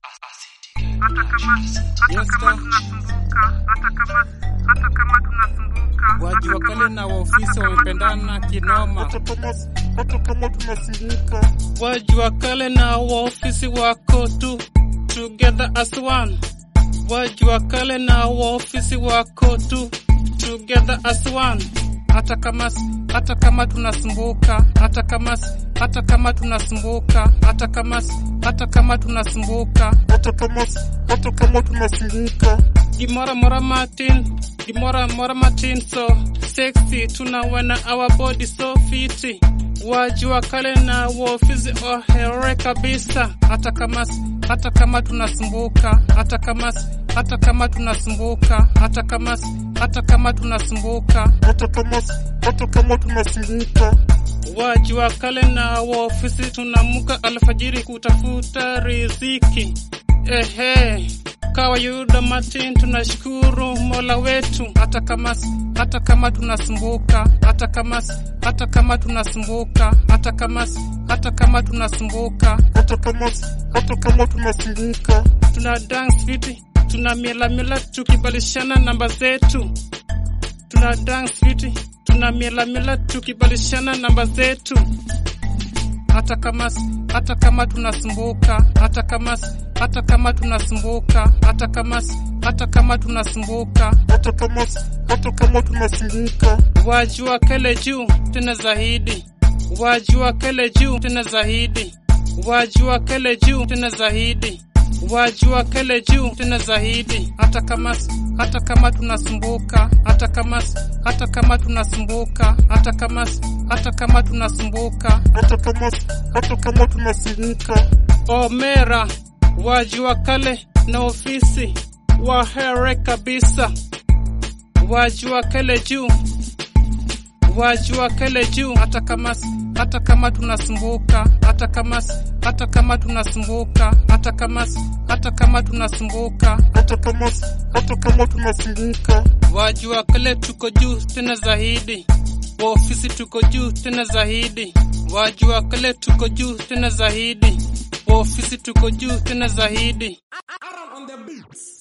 hata kama hata kama tunasumbuka, hata kama hata kama tunasumbuka, Waji wa kale na waofisi wamependana kinoma. hata kama hata kama tunasumbuka Waji wa kale na waofisi wako tu together as one. Waji wa kale na waofisi wako tu together as one. Hata kama hata kama tunasumbuka, hata kama hata kama tunasumbuka, hata kama hata kama tunasumbuka. hata kama hata kama tunasumbuka Gimora Mora Martin, Gimora Mora Martin so sexy, tunawana our body so fiti. Wajua kale na waofizi ohere kabisa, hata kama hata kama tunasumbuka, hata kama hata kama tunasumbuka, hata kama hata kama tunasumbuka. hata kama hata kama tunasumbuka Wajua kale na waofisi tunamuka alfajiri kutafuta riziki. Ehe, kawaida Martin, tunashukuru Mola wetu, hata kama hata kama tunasumbuka, hata kama hata kama tunasumbuka, hata kama hata kama tunasumbuka, hata kama hata kama tunasumbuka tuna dance fiti, tuna mila mila tukibalishana namba zetu, tuna dance fiti, tuna mila mila tukibalishana namba zetu hata kama hata kama tunasumbuka, hata kama hata kama tunasumbuka, hata kama hata kama tunasumbuka. hata kama hata kama tunasumbuka Wajua kele juu tena zaidi, wajua kele juu tena zaidi, wajua kele juu tena zaidi, wajua kele juu tena zaidi. Hata kama hata kama tunasumbuka, hata kama hata kama tunasumbuka, hata kama hata kama tunasumbuka. hata kama hata kama tunasumbuka Omera wajua kale na ofisi wahere kabisa, wajua kale juu, wajua kale juu, hata kama hata kama tunasumbuka, hata kama hata kama tunasumbuka, hata kama hata kama tunasumbuka, hata kama hata kama tunasumbuka wajua kale tuko juu tena zaidi, wa ofisi tuko juu tena zaidi, wajua kale tuko juu tena zaidi, wa ofisi tuko juu tena zaidi. Aaron on the beats.